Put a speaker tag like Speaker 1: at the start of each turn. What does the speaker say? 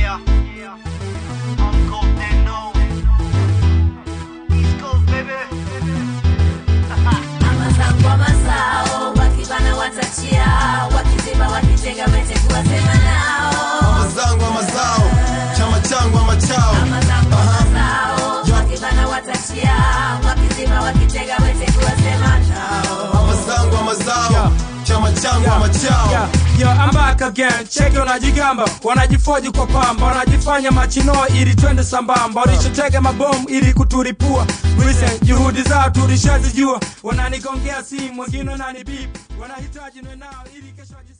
Speaker 1: Yeah. Uncle Deno. East Coast, baby.
Speaker 2: amazangwa mazao wakibana watachia wakiziba wakitega mete kuwasema nao
Speaker 3: mazangu ama mazao chama changu ama chao
Speaker 2: amazangwa mazao wakibana watachia wakiziba wakitega mete kuwasema nao
Speaker 3: mazangu ama mazao chama changu ama chao
Speaker 4: Yeah, yeah, I'm back again. Cheki wanajigamba, wanajifoji kwa pamba, wanajifanya machino ili twende sambamba, walishatega mabomu ili kuturipua. Recent juhudi zao tulishazijua, wananigongea simu, wengine wananibip, wanahitaji nwe nao ili kesho waji-